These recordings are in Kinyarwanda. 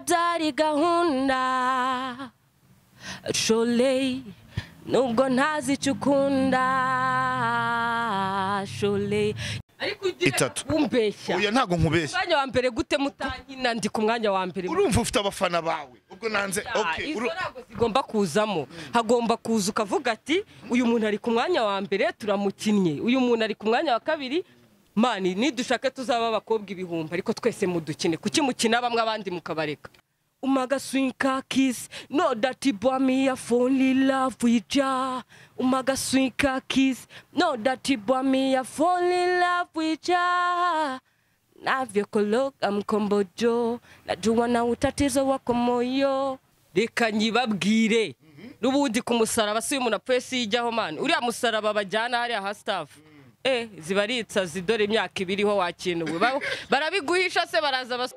byari gahunda sholeyi nubwo ntazi icyo ukunda sholeyi ariko ugira Itatu. umbeshya oya ntabwo nkubeshya umwanya wa mbere gute mutankina ndi ku mwanya wa mbere urumva ufite abafana bawe ubwo nanze ok izo uru- ntabwo zigomba kuzamo hagomba kuza ukavuga ati uyu muntu ari ku mwanya wa mbere turamukinnye uyu muntu ari ku mwanya wa kabiri mani nidushake tuzaba abakobwa ibihumbi ariko twese mudukine kuki mukina bamwe abandi mukabareka umagasunika kisi no dati bwami ya foni lavu ija umagasunika kisi no dati bwami ya foni lavu ija navyokologa mkombojo najua na utatizo wako moyo reka nyibabwire n'ubundi ku musaraba si umuntu apfuye siyijyaho mani uriya musaraba bajyana hariya ha staff eh zibaritsa zidore imyaka ibiriho wakinuwe Ba- barabiguhisha se baraza bas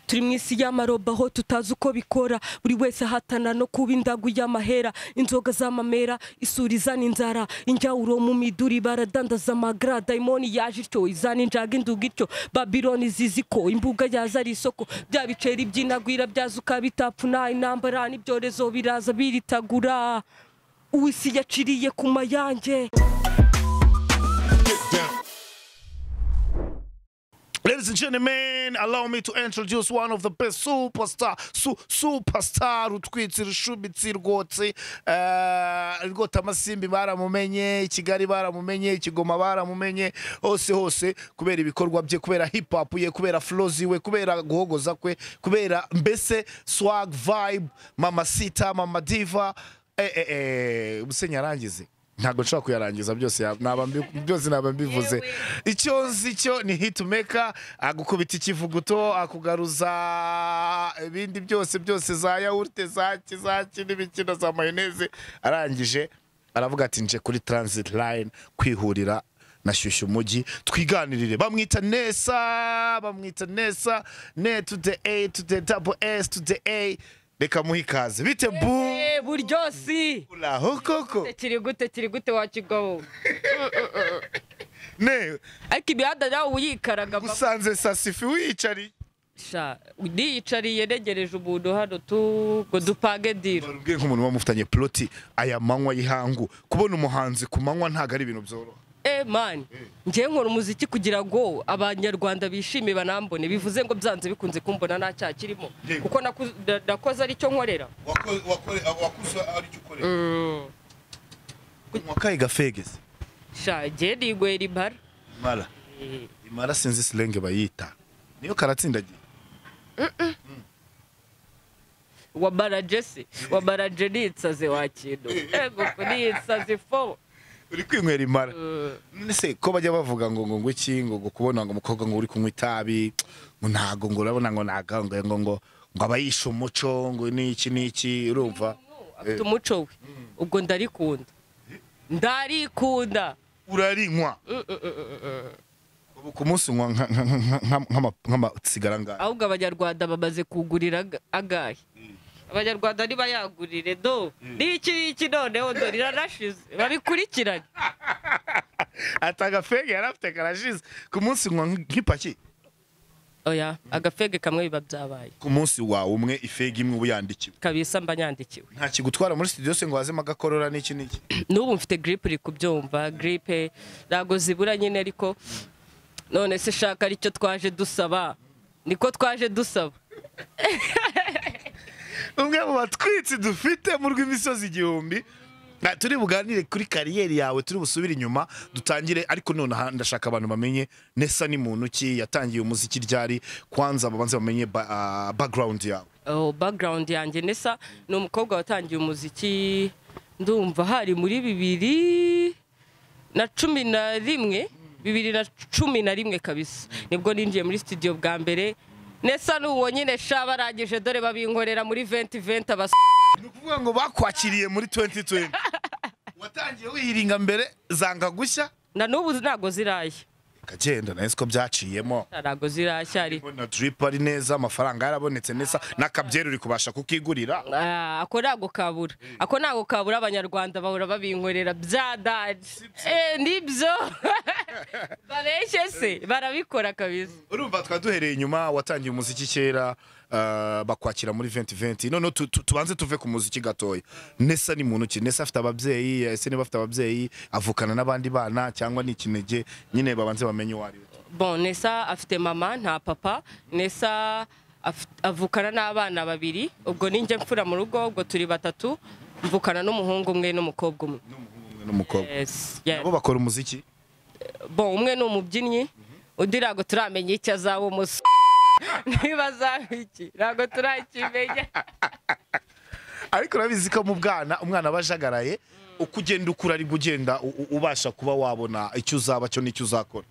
turi mu isi y'amaroba aho tutazi uko bikora buri wese ahatana no kuba indagu y'amahera inzoga z'amamera isuri izana inzara injyawuro mu miduri baradandaza amagra dayimoni yaje ityo izana injaga induga ityo babiloni zizi ko imbuga yaza ari isoko bya biceri byinagwira byazuka bitapfuna intambara n'ibyorezo biraza biritagura uwisi yaciriye ku mayange Ladies and gentlemen, allow me to introduce one of the best superstar, su, superstar rutwitsi rushubitsi rwotse eh, rwota amasimbi baramumenye kigali baramumenye kigoma baramumenye hose hose kubera ibikorwa bye kubera hip hop ye kubera flow ziwe kubera guhogoza kwe kubera mbese swag vibe mama sita mama diva eh, eh, eh, musenyi yarangize ntabwo nshobora kuyarangiza byose ya- naba mbi- byose naba mbivuze icyo nzi cyo ni hitumeka agukubita ikivuguto akugaruza ibindi byose byose za yawurute za kizaki n'ibikina za mayoneze arangije aravuga ati nje kuri transit line kwihurira na shyushyu umujyi twiganirire bamwita nesa bamwita nesa ne to the a to the double s to the a reka muhe ikaze bite bu Eh, buryosi uraho koko kiri gute kiri gute wakigobo ne ariko imihanda nawe uyikaraga mama. usanze sasifi wiyicariye sha niyicariye ntegereje umuntu hano tu ngo dupange diro ubwiye nk'umuntu uba mufitanye ploti aya manywa y'ihangu kubona umuhanzi ku manywa ntabwo ari ibintu byoroha eh mani njyewe nkora umuziki kugira ngo abanyarwanda bishime banambone bivuze ngo byanze bikunze kumbona nta cyaha kirimo Yego. kuko naku- da- nakoze aricyo nkorera wakuze aricyo ukorera wakaye gafegeze sha njyewe nigwera impara imara imara sinzi silenge bayita niyo karatsindagiye wamaraje se wamaraje nitsaze wakintu ego nitsaze fo uri kwinywera imara none se ko bajya bavuga ngo ngo ngo iki ngo ngo kubona ngo umukobwa ngo uri kunywa itabi ngo ntago ngo urabona ngo ntago ngo ngo ngo ngo abayishe umuco ngo n'iki n'iki urumva afite umuco we ubwo ndarikunda ndarikunda urarinywa ubu ku munsi unywa nka- nka- nka- nka- nk'ama- nk'amasigara ngahe ahubwo abanyarwanda bamaze kugurira aga- agahe abanyarwanda ntibayagurire do n'iki n'iki noneho do riranashize babikurikirane ati agafege yari afite karashize ku munsi unywa nk'ipaki oya agafege kamwe biba byabaye ku munsi wawe umwe ifege imwe uba yandikiwe kabisa mba yandikiwe nta kigutwara muri studio se ngo wazemo agakorora n'iki n'iki n'ubu mfite giripe uri kubyumva giripe ntabwo zibura nyine ariko none se shaka aricyo twaje dusaba niko twaje dusaba umwe mu batwitsi dufite mu rw'imisozi igihumbi Ah, turi buganire kuri kariyeri yawe turi busubire inyuma dutangire ariko nonaha ndashaka abantu bamenye nesa ni muntu ki yatangiye umuziki ryari kwanza babanze bamenye ba, ah, background yawe Oh, background yanjye nesa ni umukobwa watangiye umuziki ndumva hari muri bibiri na cumi na rimwe bibiri na cumi na rimwe kabisa nibwo ninjiye muri studio bwa mbere nesa ni uwo nyine sha barangije dore babinkorera muri 2020 abas ni ukuvuga ngo bakwakiriye muri 2020 watangiye wihiringa mbere zanga gushya na n'ubu ntago zirashya kagenda nayo siko byaciyemo ntago zirashya ari na drip ari neza amafaranga yarabonetse neza n'akabyeri uri kubasha kukigurira Ah, ako ntago kabura ako ntago kabura abanyarwanda bahora babinkorera bya dadi Eh, nibyo bareshye se barabikora kabisa urumva twaduhereye inyuma watangiye umuziki kera eh, bakwakira muri 2020 noneho tu- tu- tubanze tuve ku muziki gatoya nesa ni muntu ki nesa afite ababyeyi ese niba afite ababyeyi avukana n'abandi bana cyangwa ni ikinege nyine babanze bamenye uwo ari we bon nesa afite mama nta papa nesa afit- avukana n'abana babiri ubwo ninjye mfura mu rugo ubwo turi batatu mvukana n'umuhungu umwe n'umukobwa umwe Umwe n'umukobwa Yes, yes. nabo bakora umuziki bon umwe ni umubyinnyi undi ntabwo turamenya icyo azaba umusore niba azaba iki ntabwo turakimenya ariko urabizi ko mu bwana umwana aba ajagaraye uko ugenda ukura ari ugenda ubasha kuba wabona icyo uzaba cyo n'icyo uzakora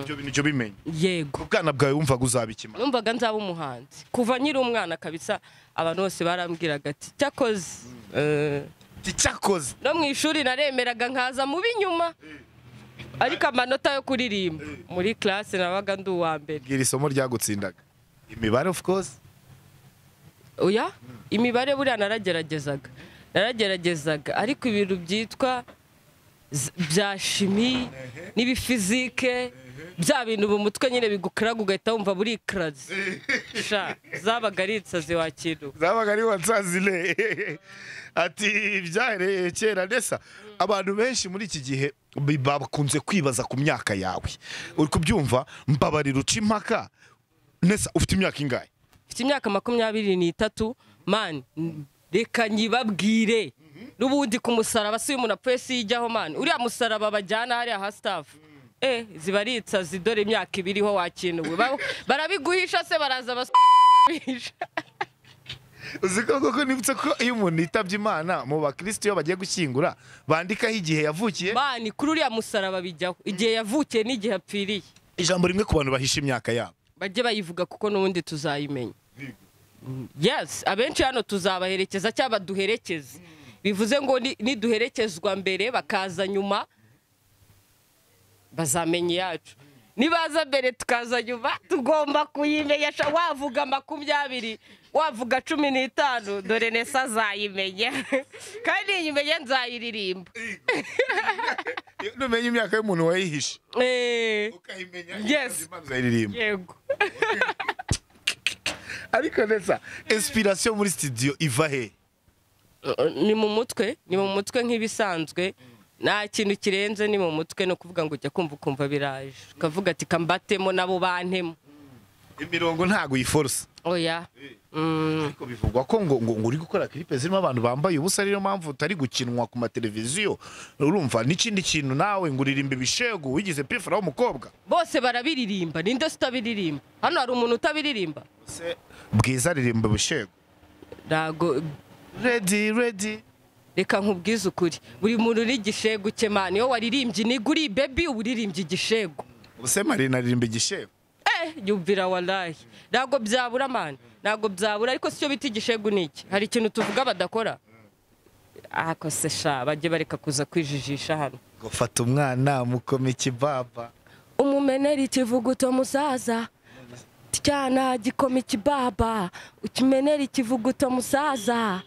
ibyo bintu ujya ubimenya yego mu bwana bwawe wumvaga uzaba iki mama? numvaga nzaba umuhanzi kuva nkiri umwana kabisa abantu bose barambwiraga ati cyakoze Eh, Ati, cyakoze no mu ishuri naremeraga nkaza mu b'inyuma ariko amanota yo kuririmba muri classe nabaga ndi uwa mbere bwira isomo ryagutsindaga imibare of course oya imibare buriya narageragezaga narageragezaga ariko ibintu byitwa z- bya shimi n'ibifizike bya bintu mu mutwe nyine bigukaraga ugahita wumva buri karazi sha zabaga ari insazi wakintu zabaga ari wansazile ati byahereye kera nesa abantu benshi muri iki gihe bi- bakunze kwibaza ku myaka yawe uri kubyumva mbabarira uca impaka nesa ufite imyaka ingahe mfite imyaka makumyabiri n'itatu mani reka nyibabwire n'ubundi ku musaraba si umuntu apfuye si ijyaho mani uriya musaraba bajyana hariya ha sitafu eh ziba ari insazi dore imyaka ibiriho wakinuwe Ba- barabiguhisha se baraza basubisha uzi ko koko nibutse ko iyo umuntu yitabye imana mu bakirisitu iyo bagiye gushyingura bandikaho igihe yavukiye mani kuri uriya musaraba bijyaho igihe yavukiye n'igihe apfiriye ijambo rimwe ku bantu bahisha imyaka yabo bajye bayivuga kuko n'ubundi tuzayimenya Mm, yes abenshi hano tuzabaherekeza cyangwa duherekeze bivuze ngo ni- niduherekezwa mbere bakaza nyuma bazamenya iyacu nibaza mbere tukaza nyuma tugomba kuyimenya sha- wavuga makumyabiri wavuga cumi n'itanu dore nesa azayimenya kandi niyimenye nzayiririmba Iyo numenya imyaka y'umuntu wayihishe Eh, ukayimenya Yes. Imana uzayiririmba yego ariko neza inspiration muri studio iva he ni mu mutwe ni mu mutwe nk'ibisanzwe nta kintu kirenze ni mu mutwe ni ukuvuga ngo ujya kumva ukumva biraje ukavuga ati kambatemo nabo bantemo imirongo ntago uyiforosa oya Mm, ariko bivugwa ko ngo ngo ngo uri gukora clip zirimo abantu bambaye ubusa ariyo mpamvu utari gukinwa ku mateleviziyo urumva n'ikindi kintu nawe ngo uririmba ibishegu wigize pifura w'umukobwa bose barabiririmba ninde se utabiririmba hano hari umuntu utabiririmba Se, bwiza aririmba ibishegu ntago redi redi reka nkubwize ukuri buri muntu n'igishegu cye mani iyo waririmbye iniga uri bebi uba uririmbye igishegu ubuse marina aririmba igishegu eh yumvira warayi ntago byabura mani ntago byabura ariko sicyo bita igishegu ni iki hari ikintu tuvuga badakora ako se sha bajye bareka kuza kwijijisha hano gufata umwana mukoma ikibaba umumenera ikivuguto musaza tyana gikoma ikibaba ukimenera ikivuguto musaza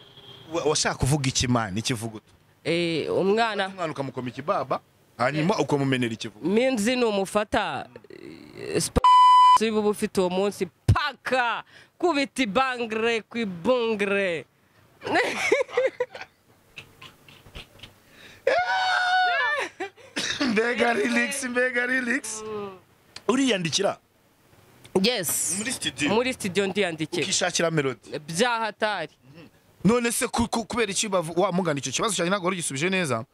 Wa- washaka kuvuga ikimana ikivuguto eh umwana umwana ukamukoma ikibaba hanyuma ukamumenera ikivuguto minzi numufata eh, sp- uba ufite uwo munsi paka kubita ibangre ku ibungre mbega rilix mbega rilix uriyandikira yes muri studio muri studio ndiyandikira ukishakira melody byahatari none se ku- ku- kubera iki bavu- wamugana icyo kibazo cyanjye ntabwo wari ugisubije neza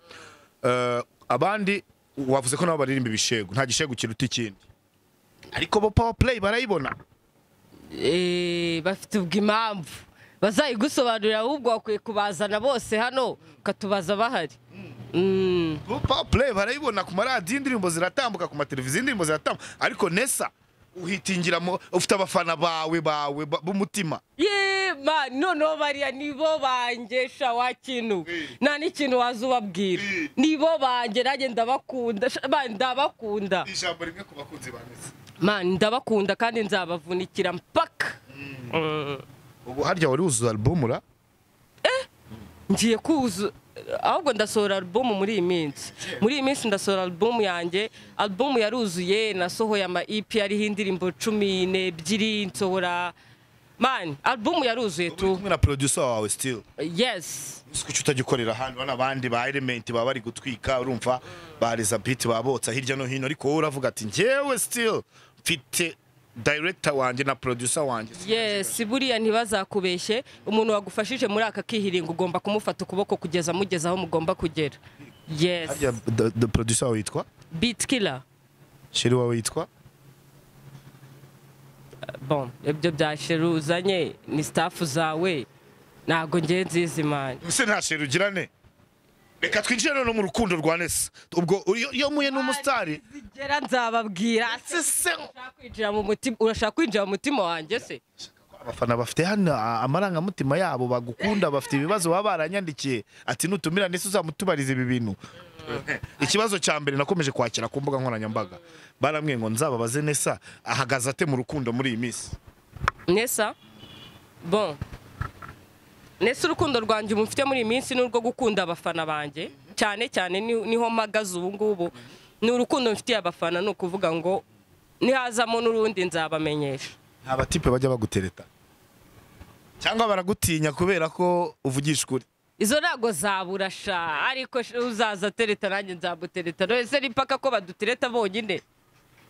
Eh, abandi wavuze ko nabo baririmba ibishego nta gishego kiruta ikindi ariko bo power play barayibona Eh, bafite ubwo impamvu bazayigusobanurira ahubwo bakwiye kubazana bose hano ukatubaza bahari Mm, bo power play barayibona ku maradiyo indirimbo ziratambuka ku mateleviziyo indirimbo ziratambuka ariko nesa uhitingira mu- ufite abafana bawe bawe ba- b'umutima ye ma noneho bariya nibo bangesha wa kintu nta n'ikintu waza ubabwira nibo bange nanjye ndabakunda sha- ma, ndabakunda ijambo rimwe ku bakunzi ba nesa ma ndabakunda kandi nzabavunikira mpaka Mm. ubu harya wari wuzuza album ra ngiye kuzu ahubwo ndasohora alubumu muri iyi minsi muri iyi minsi ndasohora alubumu yanjye alubumu yaruzuye nasohoye ama EP ariho indirimbo cumi n'ebyiri nsohora mani alubumu yaruzuye tu kumwe na producer wawe still yes uzi kuki utagikorera hano hano abandi ba element baba bari gutwika urumva bareza beat babotsa hirya no hino ariko wowe uravuga ati njyewe still mfite director wanjye na producer wanjye yes buriya ntibazakubeshye umuntu wagufashije muri aka kihiringo ugomba kumufata ukuboko kugeza amugeza aho mugomba kugera yes harya the- the producer wawe yitwa beat killer sheri wawe yitwa bon ibyo bya sheru uzanye ni staff zawe ntabwo ngiye nzizi mani ese nta sheri ugirane reka twinjire none mu rukundo rwa nesa ubwo iyo iyo muye n'umusitari zigera nzababwira ese se Urashaka kwinjira mu mutima- urashaka kwinjira mu mutima wanjye se abafana bafite hano a- amarangamutima yabo bagukunda bafite ibibazo baba baranyandikiye ati nutumira nese uzamutubariza ibi bintu ikibazo cya mbere nakomeje kwakira ku mbuga nkoranyambaga barambwiye ngo nzababaze nesa ahagaze ate mu rukundo muri iyi minsi nesa bon nesa urukundo rwanjye mufite muri iyi minsi ni urwo gukunda abafana banjye cyane cyane ni- niho mpagaze ubu ngubu ni urukundo mfitiye abafana ni ukuvuga ngo nihazamo n'urundi nzabamenyesha nta batipe bajya bagutereta cyangwa baragutinya kubera ko uvugisha ukuri izo ntago zabura sha ariko sh- uzaza atereta nanjye nzamutereta ese ni mpaka ko badutereta bonyine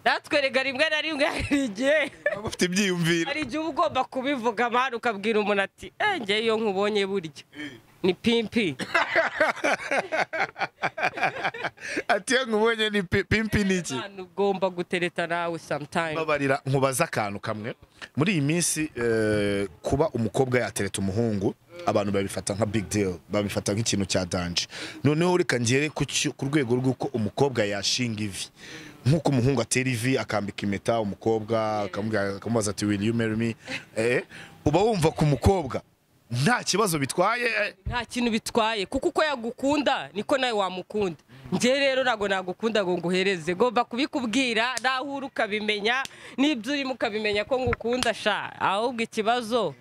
natwe rega rimwe na rimwe hari igihe baba bafite ibyiyumviro hari igihe uba ugomba kubivuga amahano ukabwira umuntu ati "Eh, njyewe iyo nkubonye burya ni pimpi ati iyo nkubonye ni pi- pimpi ni iki Abantu ugomba gutereta nawe sometime babarira nkubaza akantu kamwe muri iyi minsi eh, kuba umukobwa yatereta umuhungu abantu babifata nka big deal babifata nk'ikintu cya danje noneho reka ngere ku cyo- ku rwego rw'uko umukobwa yashinga ivi nk'uko umuhungu atera ivi akambika impeta umukobwa akamubwira- akamubaza ati will you marry me eh, uba wumva ku mukobwa nta kibazo bitwaye eh, nta kintu bitwaye kuko uko yagukunda niko nawe wamukunda njye rero ntabwo nagukunda ngo nguhereze ngomba kubikubwira naho uri ukabimenya n'ibyo urimo ukabimenya ko ngukunda sha ahubwo ikibazo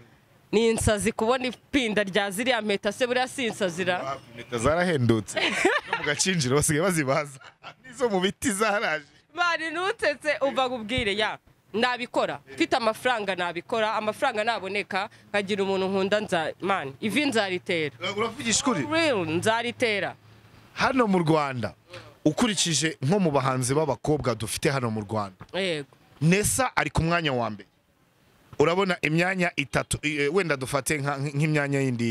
ni insazi kubona ipinda rya ziriya mpeta se buriya si insazira Ah, impeta zarahendutse no mu gacinjiro basigaye bazibaza n'izo mu biti zaraje bari nutetse uva ubwire ya nabikora mfite amafaranga nabikora amafaranga naboneka nkagira umuntu nkunda nza mani ivi nzaritera uravugisha ukuri real nzaritera hano mu rwanda ukurikije nko mu bahanzi b'abakobwa dufite hano mu rwanda yego nesa ari ku mwanya wa mbere urabona imyanya itatu i- eh, wenda dufate nka- nk'imyanya yindi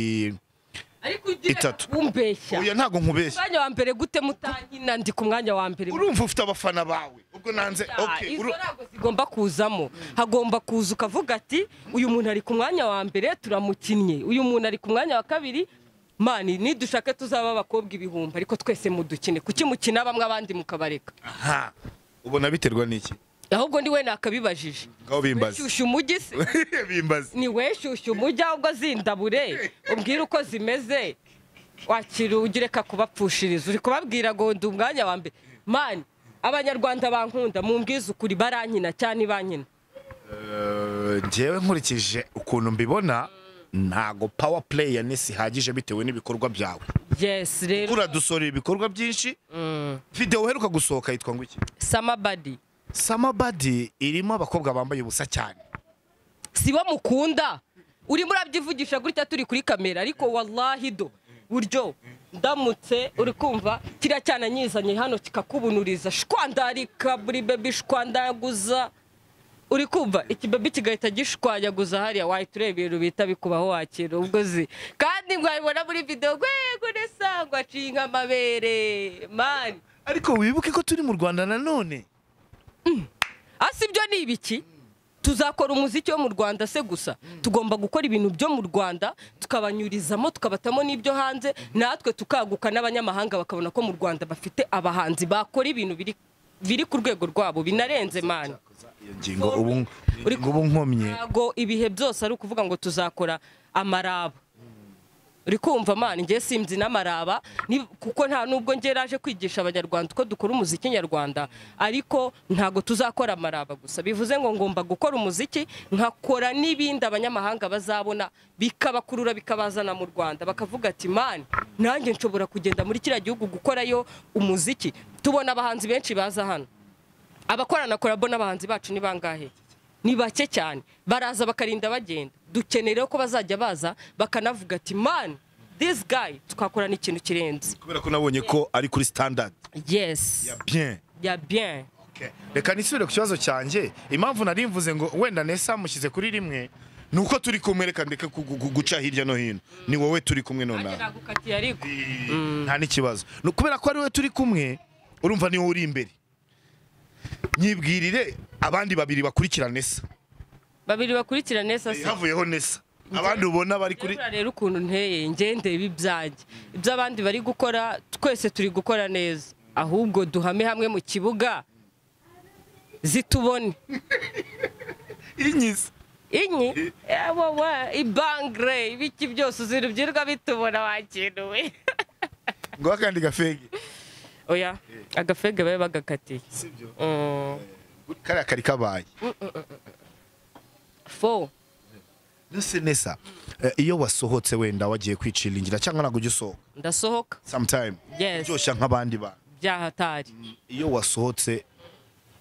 ariko ugira Itatu. umbeshya oya ntabwo nkubeshya umwanya wa mbere gute mutankina ndi ku mwanya wa mbere urumva ufite abafana bawe ubwo nanze okay, izo uru- ntabwo zigomba kuzamo hagomba kuza ukavuga ati uyu muntu ari ku mwanya wa mbere turamukinnye uyu muntu ari ku mwanya wa kabiri mani nidushake tuzaba abakobwa ibihumbi ariko twese mudukine kuki mukina bamwe abandi mukabareka aha ubona biterwa n'iki ahubwo ni we nakabibajije ngaho bimbaze shyushya umujyi se bimbaze ni we shyushya umujyi ahubwo zindabure umbwire uko zimeze wakira ugireka kubapfushiriza uri kubabwira ngo ndi umwanya wa mbere mani abanyarwanda bankunda mumbwize ukuri barankina cyane ibankina Eh, njyewe nkurikije ukuntu mbibona ntago power play ya nesa ihagije bitewe n'ibikorwa byawe yesi rero uradusorera ibikorwa byinshi Mm. video uheruka gusohoka yitwa ngo iki samabadi samabadi irimo abakobwa bambaye ubusa cyane si bo mukunda urimo urabyivugisha gutya turi kuri kamera ariko wallahi do buryo ndamutse uri kumva kiriya cyana nyizanye hano kikakubunuriza shwandarika buri bebi shwandaguza uri kumva iki bebi kigahita gishwanyaguza hariya wahita ureba ibintu bita bikubaho wakira ubwo zi kandi mwabibona muri videwo rwego nesa ngo acinga amabere mani ariko wibuke ko turi mu rwanda nanone asi ibyo ni ibiki tuzakora umuziki wo mu rwanda se gusa tugomba gukora ibintu byo mu rwanda tukabanyurizamo tukabatamo n'ibyo hanze natwe tukaguka n'abanyamahanga bakabona ko mu rwanda bafite abahanzi bakora ibintu biri biri ku rwego rwabo binarenze mani iyo ngingo ubu ngingo ubu nkomye ntabwo ibihe byose ari ukuvuga ngo tuzakora amaraba uri kumva mani ngewe simzi n'amaraba ni- kuko nta nubwo ngewe naje kwigisha abanyarwanda uko dukora umuziki nyarwanda ariko ntabwo tuzakora amaraba gusa bivuze ngo ngomba gukora umuziki nkakora n'ibindi abanyamahanga bazabona bikabakurura bikabazana mu rwanda bakavuga ati mani nanjye nshobora kugenda muri kiriya gihugu gukorayo umuziki tubona abahanzi benshi baza hano abakorana korabo n'abahanzi bacu ni bangahe ni bake cyane baraza bakarinda bagenda dukeneye ko bazajya baza bakanavuga ati mani disi gayi tukakorana ikintu kirenze kubera ko nabonye ko ari kuri standard yesi ya bien ya bien Okay. reka nisubire ku kibazo cyanjye impamvu nari mvuze ngo wenda nesa mushyize kuri rimwe ni uko turi kumwe reka ndeke ku- gu- gu- guca hirya no hino ni wowe turi kumwe nanjye nonaha nagukatiye ariko nta n'ikibazo ni kubera ko ari wowe turi kumwe urumva ni wowe uri imbere nyibwirire abandi babiri bakurikira nesa babiri bakurikirane sasa havuyeho nesa abandi ubona bari kuri Urabura rero ukuntu nteye ngendeye ibyanjye ibyo abandi bari gukora twese turi gukora neza ahubwo duhame hamwe mu kibuga zitubone inyiza inyi wowe ibangre ibiki byose uzirubyirirwa bitubona wakinuwe ngo akandi gafege oya agafege babe bagakatiye sibyo Mm, kariya kari kabaye fo mbese nesa eh, iyo wasohotse wenda wagiye kwiciringira cyangwa ntabwo ujya usohoka ndasohoka sometime Yes. uryoshya nk'abandi bantu byahatari iyo wasohotse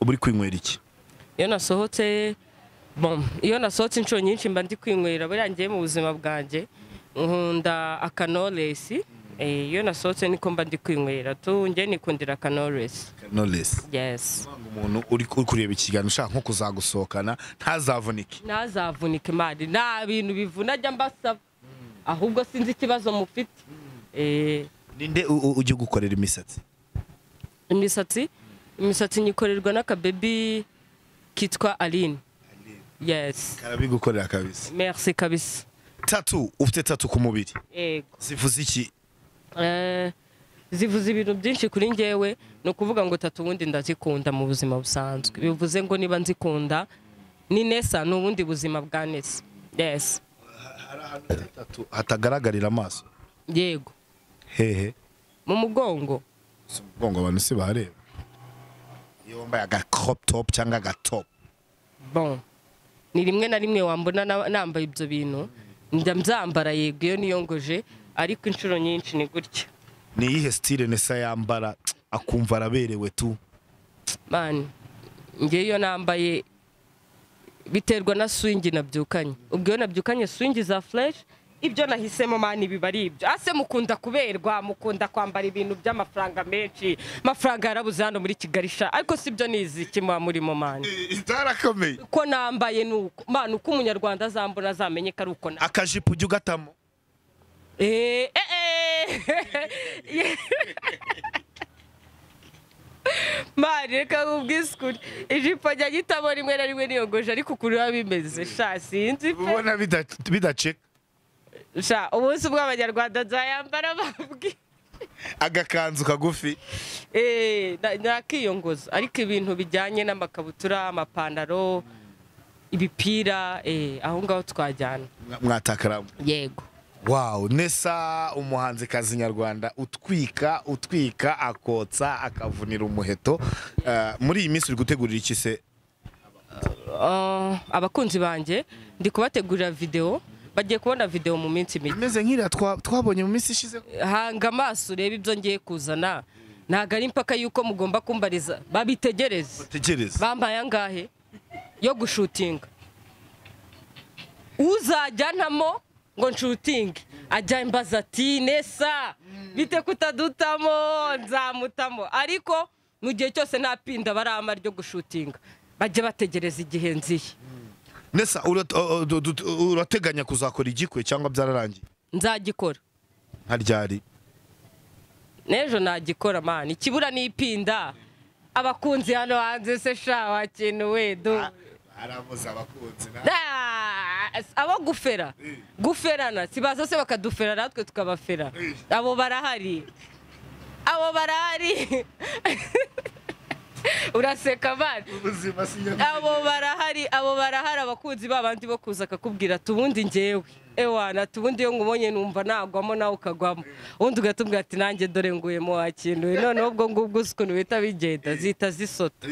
uba uri kwinywera iki iyo nasohotse bom iyo nasohotse inshuro nyinshi mba ndi kwinywera buriya ngiye mu buzima bwanjye nkunda akanoresi Eh, iyo nasohotse niko mba ndi kwinywera tu njye nikundira akanoresi knowless yes umuntu uri uri kureba ikiganiro ushaka nko kuzagusohokana ntazavunike ntazavunike imari nta bintu bivuna ajya mbasaba ahubwo sinzi ikibazo mufite Eh, ninde u- u- ujya ugukorera imisatsi imisatsi imisatsi nyikorerwa n'akabebi kitwa aline yes karabigukorera kabisa merci kabisa tatu ufite tatu ku mubiri yego zivuze iki Eh, zivuze ibintu byinshi kuri njyewe ni ukuvuga ngo tatu ubundi ndazikunda mu buzima busanzwe bivuze ngo niba nzikunda ni nesa ni ubundi buzima bwa nesa yes tatu hatagaragarira amaso yego hehe mu mugongo si umugongo abantu si bareba iyo wambaye aga crop top cyangwa aga top bon ni rimwe na rimwe wambona na- nambaye ibyo bintu njya mbyambara yego iyo niyongoje ariko inshuro nyinshi ni gutya ni iyihe style nesa yambara akumva araberewe tu mani ngewe iyo nambaye biterwa na swingi nabyukanye ubwo iyo nabyukanye swingi za fureshi ibyo nahisemo mani biba ari ibyo ase mukunda kuberwa mukunda kwambara ibintu by'amafaranga menshi amafaranga yarabuze hano muri kigali sha ariko si byo niziki muba murimo mani itarakomeye uko nambaye ni uko mani uko umunyarwanda azambona azamenye ko ari uko na akajipo ujya ugatamo eee eee mani reka nkubwisukure ijipo njya nyitamo rimwe na rimwe niyogoje ariko ukuntu biba bimeze sha sinzi pe ubona bida- bidaceka sha umunsi ubwo abanyarwanda nzayambara babwi agakanzu kagufi eee nakiyongoza ariko ibintu bijyanye n'amakabutura amapantaro ibipira eee aho ngaho twajyana mwatakaramu yego wawu nesa umuhanzikazi nyarwanda utwika utwika akotsa akavunira umuheto Eh, muri iyi minsi uri gutegurira iki se Ah, abakunzi banjye ndi kubategurira videwo bagiye kubona videwo mu minsi mike imeze nk'iriya twa- twabonye mu minsi ishize hanga amaso urebe ibyo ngiye kuzana ntabwo ari impaka y'uko mugomba kumbariza babitegereze tegereza bambaye angahe yo gushutinga uzajyanamo ngo nshutinge ajya imbaza ati nesa bite kutadutamo nzamutamo ariko mu gihe cyose nta pinda barama ryo gushutinga bajye bategereza igihe nziye nesa urat- o- o- du- du- urateganya kuzakora igikwe cyangwa byararangiye nzagikora nka ryari n'ejo nagikora mani ikibura ni ipinda abakunzi hano hanze se sha wakenuwe do arabuze abakunzi Ah, abo gufera guferana sibaza se bakadufera natwe tukabafera abo barahari abo barahari uraseka mani ubuzima abo barahari abo barahari abakunzi babandi bo kuza akakubwira ati ubundi ngewe ewana ati ubundi iyo nkubonye numva nagwamo nawe ukagwamo ubundi ugatubwira ati nanjye dore nguyemo wakintuye noneho ubwo ngubwo uzi ukuntu bihita bigenda zihita zisota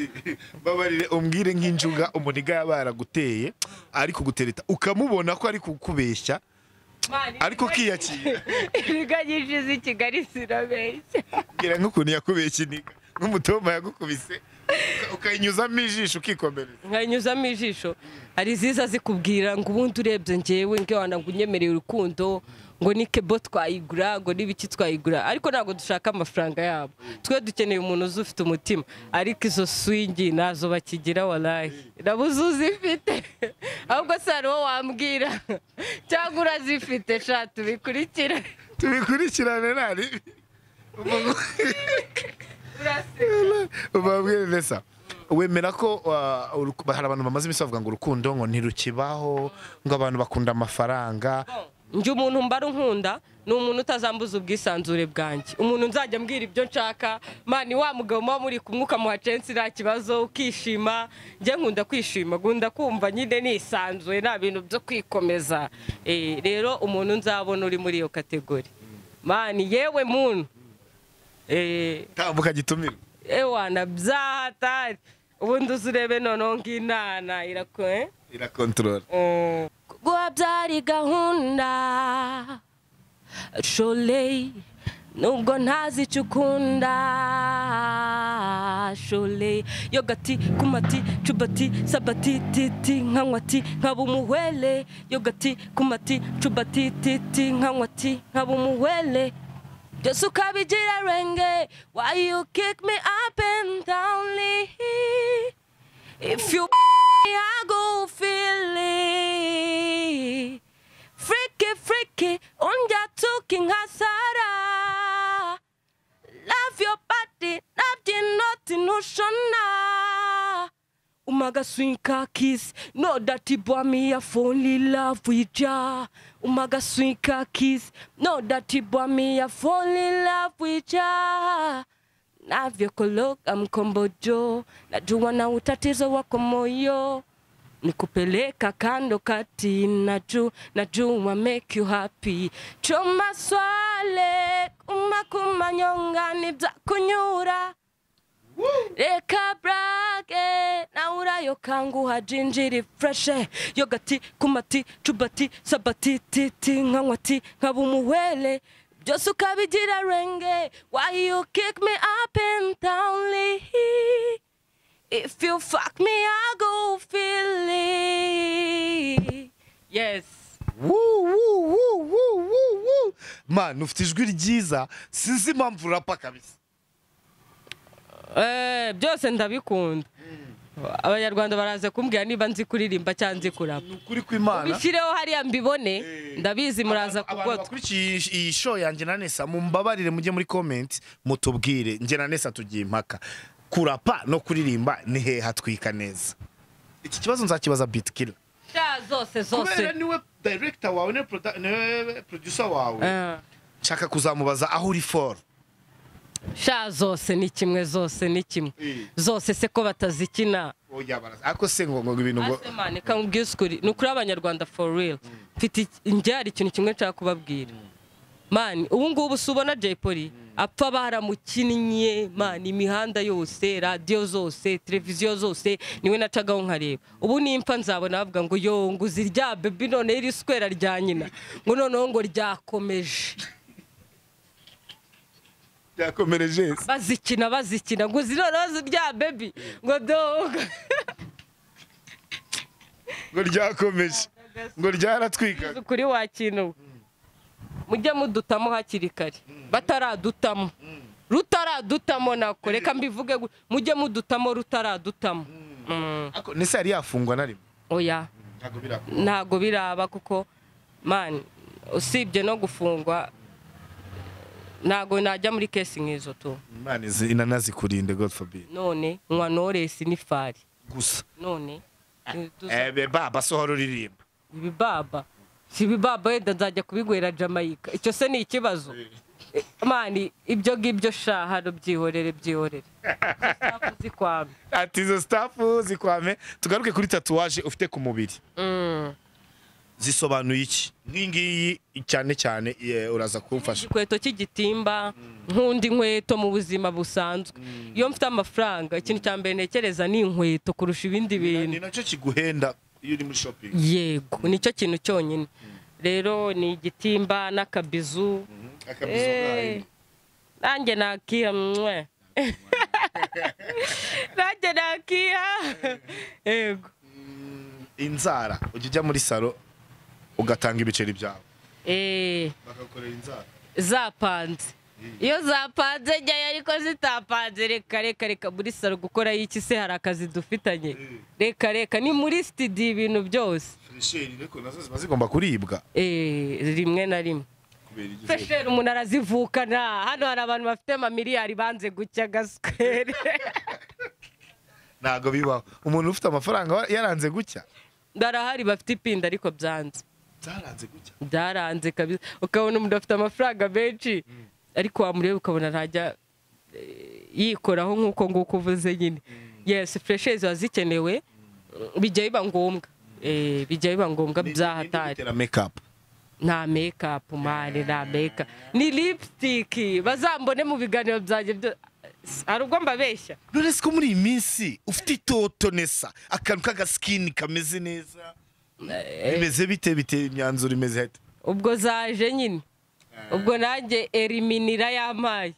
babarire umbwire nk'injuga umuniga yaba yaraguteye ari kugutereta ukamubona ko ari kukubeshya ariko ukiyakira ibiga nyinshi z'i kigali zirabeshya mbwira nk'ukuntu yakubeshye iniga nk'umutomba yagukubise ukayinyuzamo ijisho ukikomereza nkayinyuzamo ijisho hari iziza zikubwira ngo ubundi urebye ngewe ngewana ngo unyemereye urukundo ngo ni kebo twayigura ngo n'ibiki twayigura ariko ntabwo dushaka amafaranga yabo twe dukeneye umuntu uzi ufite umutima ariko izo swingi ntazo bakigira warayi nabuze uzifite ahubwo se hari uwo wambwira cyangwa urazifite sha tubikurikire tubikurikirane nta ribi ubabwire neza wemera ko uh, uruku- hari abantu bamaze iminsi bavuga ngo urukundo ngo ntirukibaho ngo abantu bakunda amafaranga njye umuntu mbara unkunda ni umuntu utazambuza ubwisanzure bwanjye umuntu nzajya mbwira ibyo nshaka mani wa mugabo muba muri kumwe ukamuha censi nta kibazo ukishima njye nkunda kwishima nkunda kumva nyine nisanzuye nta bintu byo kwikomeza Eh, rero umuntu nzabona uri muri iyo kategori mani yewe muntu Eh, tambuka gitumira ewana byahatari ubundi uzi urebe noneho ng'inana irakoye irakontorora kugwa byari gahunda shole nubwo ntazi icyo ukunda shole yogati kumati cubati sabati titi nkanywati nkaba umuhwele yogati kumati cubati titi nkanywati nkaba umuhwele Just to come jira renge Why you kick me up and down Lee? If you I go feel it Freaky freaky Unja talking hasara Love your body Nothing nothing oceana Umaga swing car kiss, no dirty boy me a only love with ya. Umaga swing car kiss, no dirty boy me a only love with ya. Navyokologa mkombojo, najua na utatizo wako moyo. Nikupeleka kando kati, naju, najua make you happy. Choma swale, umakumanyonga nibzakunyura. reka burake nawe urayokanguha jinjiri fureshe yogati kumati cubati sabati titi nkanywati nkaba umuhwere byose ukabigira renge why you kick me up and down Lee? if you fuck me I go feel it yes Woo, woo, woo, woo, woo, woo. man ufite ijwi ryiza sinzi impamvu urapa kabisa Eh, byose ndabikunda abanyarwanda baraza kumbwira niba nzi kuririmba cyangwa nzi kurapa ni ukuri kw'imana bishyireho hariya mbibone ndabizi muraza abantu kugotwa bakurikiye iyi- iyi show yanjye na nesa mumbabarire mujye muri comment mutubwire njye na nesa tugiye impaka kurapa no kuririmba ni hehe hatwika neza iki kibazo nzakibaza bitkiller sha zose kubera zose niwe director wawe niwe produ- niwe producer wawe Eh, nshaka kuzamubaza aho uri for sha zose ni kimwe zose ni kimwe Eh. zose se ko batazikina oya baraza ariko se ngo ngo ibintu ngo asemane kamubwira ukuri ni ukuri abanyarwanda for real mfite njye hari ikintu kimwe nshaka kubabwira mani ubu ngubu si ubona jay polly apfa baramukinnye mani imihanda yose radiyo zose televiziyo zose niwe nacagaho nkareba ubu nimfa nzabona bavuga ngo yo ngo uzi rya bebi noneho iri skwera rya nyina ngo noneho ngo ryakomeje byakomereje se bazikina bazikina ngo uzi noneho rya bebi ngo doga ngo ryakomeje ngo ryaratwikaga kuri wakintu mujye mudutamo hakiri kare bataradutamo rutaradutamo nako reka mbivuge gu- mujye mudutamo rutaradutamo Mm. ariko nese yari yafungwa na rimwe oya ntabwo birakora ntago biraba kuko mani usibye no gufungwa ntago najya muri kesi nk'izo tu imana izi- inanazikurinde god forbid none nywa noresi n'ifari gusa none ebe baba sohora uririmba ibibaba si ibibaba wenda nzajya kubigwera jamayika icyo se ni ikibazo Eh, mani ibyo ngibyo sha hano byihorere byihorere Ushaka uzikwame ati izo stafu zikwame tugaruke kuri tatuwaje ufite ku mubiri Mm. zisobanuye iki nk'ingiyi cyane cyane ye, uraza kumfasha igikweto cy'igitimba nk'undi nkweto mu buzima busanzwe iyo mfite amafaranga ikintu cya mbere ntekereza ni inkweto kurusha ibindi bintu ni nacyo kiguhenda iyo uri muri shopping yego nicyo kintu cyonyine rero ni igitimba n'akabizu akabizo Eh, nanjye nakira mwe nanjye nakiha yego inzara ujya ujya muri salo ugatanga ibiceri byawe eee bakagukorera inzara zapanze iyo zapanze njyayo ariko zitapanze reka reka reka muri salo gukora iki se hari akazi dufitanye reka reka ni muri sitidiyo ibintu byose fresheri ariko nazo ziba zigomba kuribwa eee rimwe na rimwe kubera igihe fesheri umuntu arazivukana hano hari abantu bafite amamiliyari banze gucya gasikeri ntabwo bibaho umuntu ufite amafaranga wa- yaranze gucya ndarahari bafite ipinda ariko byanze byaranze gucya byaranze kabisa ukabona umuntu afite amafaranga menshi ariko wamureba ukabona ntajya eh, yikoraho nk'uko nguko uvuze nyine yesi fureshe ziba zikenewe bijya biba ngombwa Eh, bijya biba ngombwa byahatari byahatari mekapu nta mekapu mani nta meka ni lipsitiki bazambone mu biganiro byanjye byo hari ubwo mbabeshya none se ko muri iyi minsi ufite itoto nesa akantu k'agasikini kameze neza bimeze bite bite imyanzuro imeze hate ubwo zaje nyine ubwo nanjye eriminira yamaye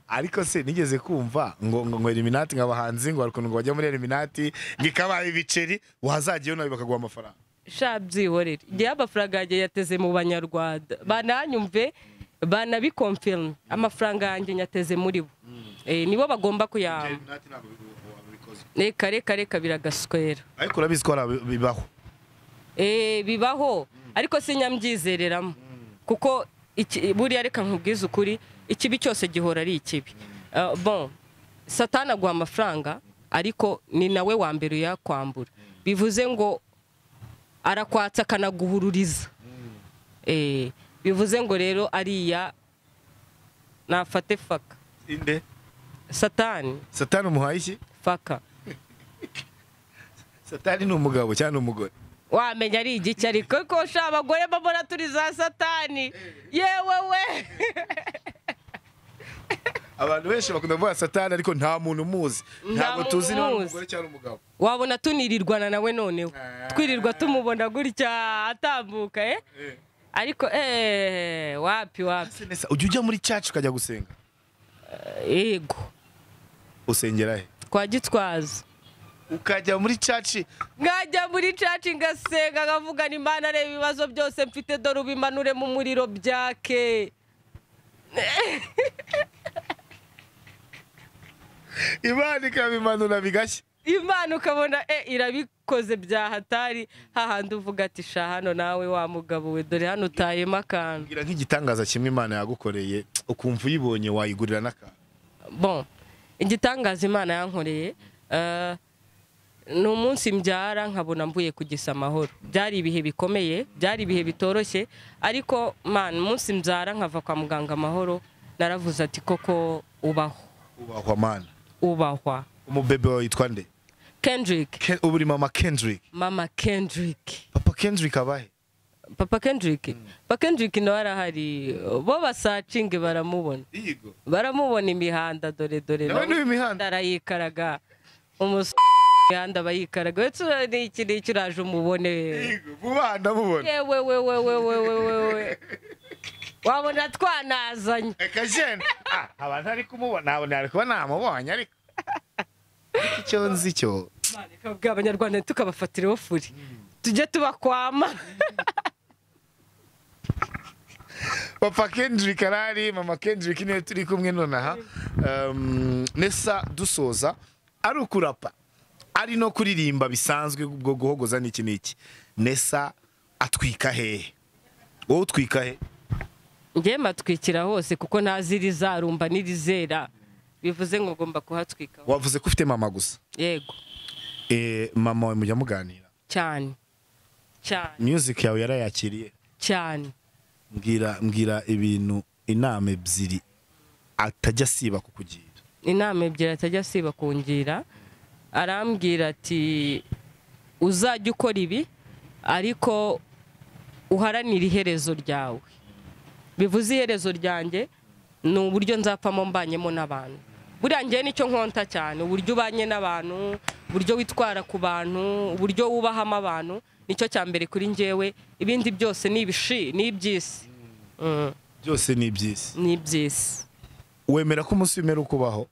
ariko se nigeze kumva ngo ngo ngo eliminati nk'abahanzi ngo hari ukuntu ngo bajya muri eliminati ngo ikabaha ibiceri wazajyayo nawe bakaguha amafaranga sha byihorere igihe amafaranga yanjye yateze mu banyarwanda bananyumve banabikomfirme amafaranga yanjye nyateze muri bo Eh, nibo bagomba kuyamba reka reka reka biragaswera ariko urabizi ko hari abi- bibaho Eh, bibaho ariko sinyabyizereramo kuko iki- buriya reka nkubwize ukuri ikibi cyose gihora ari ikibi Ah, bon satana aguha amafaranga ariko ni nawe wa mbere uyakwambura bivuze ngo arakwatsa akanaguhururiza Eh, bivuze ngo rero ariya nafate faka inde satani satani umuhaye iki faka satani ni umugabo cyangwa ni umugore wamenya ari igiki ariko ko sha abagore mbabona turi za satani yewe we abantu benshi bakunda kuvuga satani ariko nta muntu umuzi ntabwo muntu tuzi niba ari umuzi. umugore cyangwa umugabo wabona tunirirwana nawe noneho Ah. twirirwa tumubona gutya atambuka eh Eh. ariko eh wapi wapi Ese nesa, ujya ujya muri cacu ukajya gusenga yego usengera he kwa gitwaza ukajya muri caci nkajya muri caci ngasenga nkavugana imana areba ibibazo byose mfite dore ubimanure mu muriro byake imana ikabimanura bigashya imana ukabona e irabikoze byahatari hahandi uvuga ati sha hano nawe wa mugabo we dore hano utayemo akantu mbwira nk'igitangaza kimwe imana yagukoreye ukumva uyibonye wayigurira n'akantu bon igitangaza imana yankoreye eh, ni umunsi mbyara nkabona mvuye kugisa amahoro byari ibihe bikomeye byari ibihe bitoroshye ariko man umunsi mbyara nkava kwa muganga amahoro naravuze ati koko ubaho ubahwa mana ubahwa umubebe wawe yitwa nde kendrick Ken- ubu uri mama kendrick mama kendrick papa kendrick abahe papa kendrick papa kendrick nawe arahari bo basacinge baramubona yigo baramubona imihanda dore dore Nawe niwe imihanda? arayikaraga umusore imihanda abayikaraga wese ni iki ni iki uraje umubone vuba ndamubona yewe we we we we we we we wabona twanazanye reka jene Ah, aba ntari kumubona abo ntari kuba namubonye ariko Ariko icyo nzi cyo bwa abanyarwanda tukabafatiraho furi tujye tubakwama papa kendrick arahari mama kendrick niwe turi kumwe nonaha Um, nesa dusoza ari ukurapa ari no kuririmba bisanzwe ubwo guhogoza n'iki n'iki nesa atwika hehe wowe utwika he njye matwikira hose kuko ntaziri zarumba n'irizera bivuze ngo ngomba kuhatwika wavuze ko ufite mama gusa yego Eh, mama we mujya muganira cyane cyane music yawe yarayakiriye cyane mbwira mbwira ibintu inama ebyiri atajya asiba kukugira inama ebyiri atajya asiba kungira arambwira ati uzajya ukora ibi ariko uharanire iherezo ryawe bivuze iherezo ryanjye ni uburyo nzapfamo mbanyemo n'abantu buriya njyewe nicyo nkonta cyane uburyo ubanye n'abantu uburyo witwara ku bantu uburyo wubahamo abantu nicyo cya mbere kuri njyewe ibindi byose ni ibishi ni iby'isi Mm, byose ni iby'isi ni iby'isi wemera ko umunsi w'imperuka ukubaho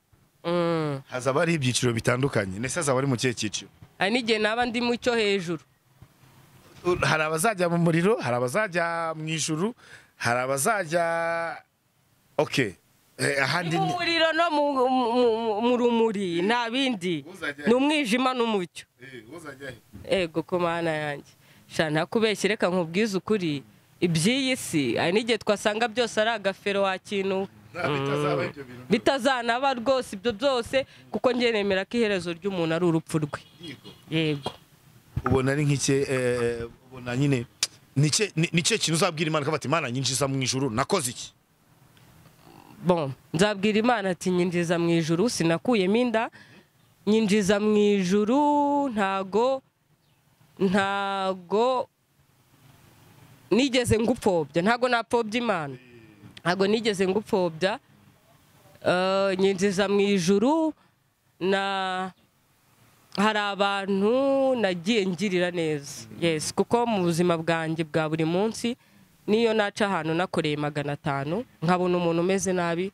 hazaba hari ibyiciro bitandukanye ndetse hazaba ari mu kihe cyiciro hari n'igihe naba ndi mu cyo hejuru hari abazajya mu muriro hari abazajya mu ijuru hari abazajya oke ni ahandi mu ni muriro no mu, mu- mu- mu rumuri nta bindi Uzajya he? ni umwijima n'umucyo uzajya he ego ko mana yanjye shana kubeshya reka nkubwize ukuri iby'iyi si hari n'igihe twasanga byose ari agafero wakinuwe nta bitazaba ibyo bintu bitazanaba rwose ibyo byose kuko njye nemera ko iherezo ry'umuntu ari urupfu rwe by'iyigo yego ubona ari nk'ike eh, ubona nyine nicyo nicyo kintu uzabwira imana ko bati imana nyinjiza mu ijuru nakoze iki bon nzabwira imana ati nyinjiza mu ijuru sinakuyemo inda nyinjiza mu ijuru ntago ntago nigeze ngupfobya ntago napfobya imana ntago nigeze ngupfobya Eh, nyinjiza mu ijuru na hari abantu nagiye ngirira neza yes kuko mu buzima bwanjye bwa buri munsi niyo naca ahantu nakoreye magana atanu nkabona umuntu umeze nabi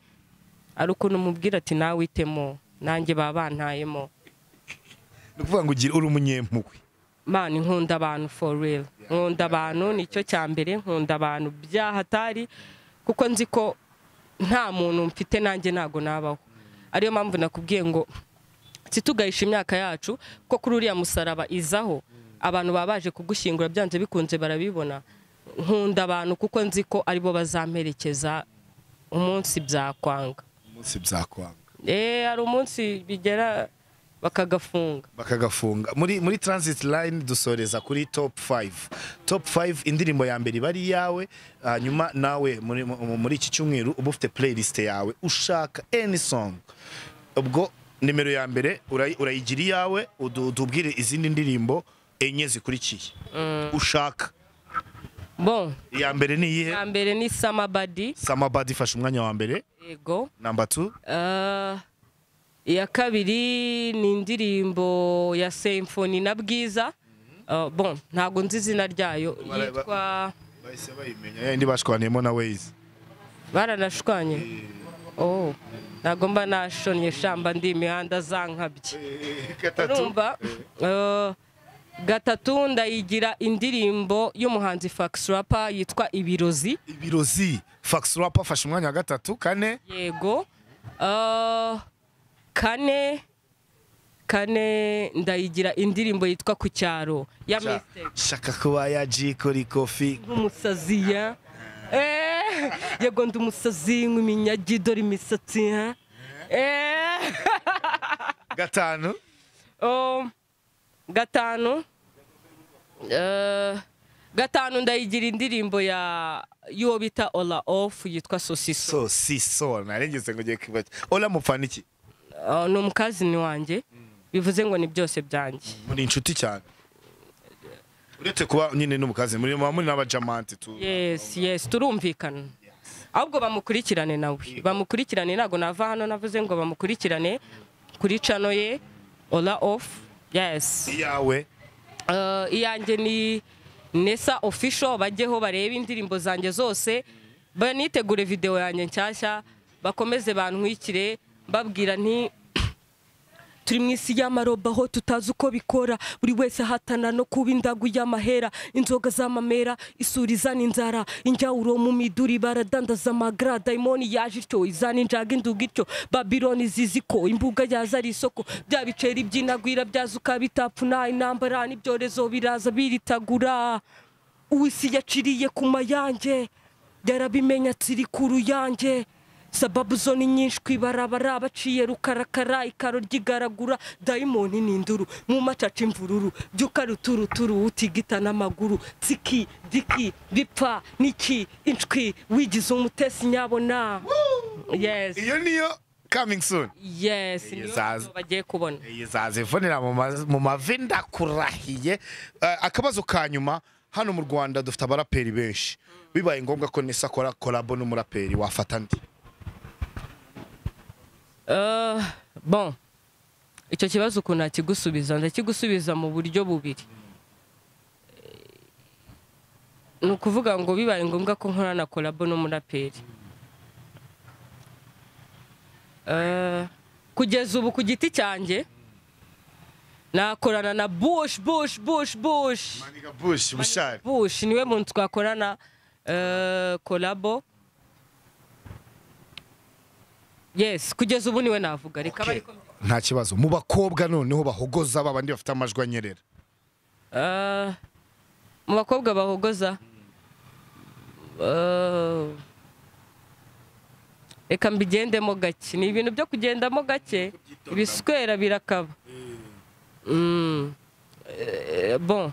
ari ukuntu umubwira ati nawe witemo nanjye baba bantayemo ni ukuvuga ngo ugira uri umunyempuhwe mani nkunda abantu for real nkunda abantu nicyo cya mbere nkunda abantu byahatari kuko nzi ko nta muntu mfite nanjye ntago nabaho ariyo mpamvu nakubwiye ngo situgahisha imyaka yacu ko kuri uriya musaraba izaho abantu baba baje kugushyingura byanze bikunze barabibona nkunda abantu kuko nzi ko aribo bazamperekeza umunsi byakwanga umunsi byakwanga eee hari umunsi bigera bakagafunga bakagafunga muri muri transit line dusoreza kuri top 5 top 5 indirimbo ya mbere iba ari iyawe hanyuma nawe muri, mu- muri iki cyumweru uba ufite playlist yawe ushaka any song ubwo nimero ya mbere urayi- urayigira iyawe udu- utubwire izindi ndirimbo enye zikurikiye ushaka bon iya mbere ni iyihe iya mbere ni samabadi samabad ifashe umwanya wa mbere yego number 2 Ah, iya kabiri ni indirimbo ya Symphony na Bwiza Ah, bon ntabwo nzi izina ryayo Bara- yitwa bahise bayimenya yayindi bashwaniyemo na Waze baranashwanye oh ntabwo mba nashonye shamba ndi imihanda zankabye urumva Eh, gatatu ndayigira indirimbo y'umuhanzi Fax Rapa yitwa Ibirozi ibirozi fax rap afashe umwanya wa gatatu kane yego Ah, kane kane ndayigira indirimbo yitwa ku cyaro ya Sha- mistake shaka kuba yajikora ikofi nk'umusazi ya Eh, yego ndi umusazi nk'iminyagi dore imisatsi ya Eh, gatanu oh, gatanu Eh, gatanu ndayigira indirimbo ya y'uwo bita ola off yitwa sosiso so si so narengeze ngo ugiye kwibagirwa ora mupfana iki Ah, ni umukazini wanjye bivuze ngo ni byose byanjye muri inshuti cyane uretse kuba nyine n'umukazi muri muba muri n'abajamante tu yes yes turumvikana ahubwo bamukurikirane nawe bamukurikirane ntabwo nava hano navuze ngo bamukurikirane kuri cano ye ola off yes iyawe Eh, iyanjye ni nesa official bajyeho barebe indirimbo zanjye zose banitegure video yanjye nshyashya bakomeze bantwikire mbabwira nti turi mu isi y'amaroba aho tutazi uko bikora buri wese ahatana no kuba indagu y'amahera inzoga z'amamera isuri izana inzara injyawuro mu miduri baradandaza amagra dayimoni yaje ityo izana injaga induga ityo babiloni zizi ko imbuga yaza ari isoko bya biceri byinagwira byazuka bitapfuna intambara n'ibyorezo biraza biritagura uwisi yaciriye ku mayanjye yarabimenya tsiri ku ruyanjye sababu zo ni nyinshi ku ibarabara baciye rukarakara ikaro ry'igaragura dayimoni ni induru mu macaca imvururu byuka ruturuturu utigita n'amaguru tsiki diki bipfa niki inshwi wigize umutesi nyabona yes iyo niyo coming soon yes niyo zaza. video bagiye kubona zazivunira mu ma- mu mavi ndakurahiye Eh, akabazo ka nyuma hano mu rwanda dufite abaraperi benshi bibaye ngombwa ko nisa akora korabo n'umuraperi wafata ndi Eh, bon icyo kibazo ukuntu nakigusubiza ndakigusubiza mu buryo bubiri ni ukuvuga ngo bibaye ngombwa ko nkorana korabo n'umuraperi Eh, kugeza ubu ku giti cyanjye nakorana na bush bush bush bush maniga bush bushari bush niwe muntu twakorana eh, kolabo yes kugeza ubu niwe navuga reka bari ko- nta kibazo mu bakobwa noneho bahogoza babandi bafite amajwi anyerera Eh, mu bakobwa bahogoza Eh, reka mbigendemo gake ni ibintu byo kugendamo gake ibiswera birakaba Mm. Eh, bon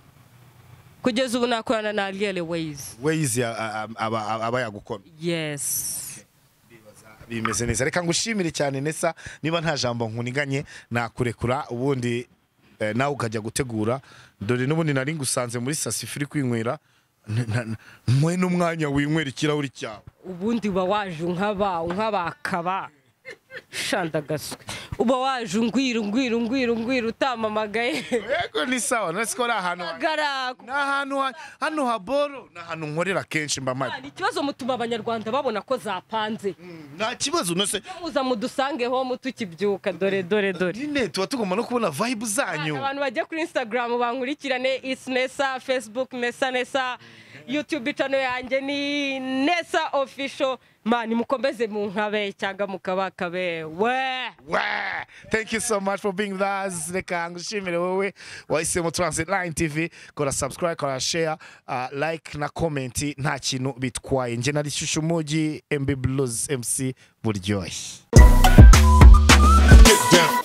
kugeza ubu nakorana na ariel ways weyizi a- a- a- aba aba- aba yagukora yes bimeze neza reka ngushimire cyane nesa niba nta jambo nkuniganye nakurekura ubundi eh, nawe ukajya gutegura dore n'ubundi nari ngusanze muri sasifa uri kwinywera n- n- mwe n'umwanya winywera ikirahuri cyawe ubundi uba waje unkaba unkabakaba shandagaswe uba waje ungwira ungwira ungwira ungwira utamamagaye yego ni sawa nasi ko ari ahantu ha- Gara- ni ahantu ha- hano haboro ni ahantu nkorera kenshi mba mpari ni ikibazo mutuma abanyarwanda babona ko zapanze nta kibazo nose muza mudusange ho mutukibyuka dore dore dore nyine tuba tugomba no kubona vibe zanyu abantu bajya kuri instagram bankurikirane isi nesa facebook nesa nesa youtube channel yanjye ni nesa official mani mukomeze munkabe cyangwa mukabakabe we Wow. Thank you so much for being with us. Reka ngushimire wowe wahisemo Transit Line TV. Kora subscribe, kora share, uh, like na comment nta kintu bitwaye. Nje nari Shushumugi MB Blues MC Buryohe. Get down.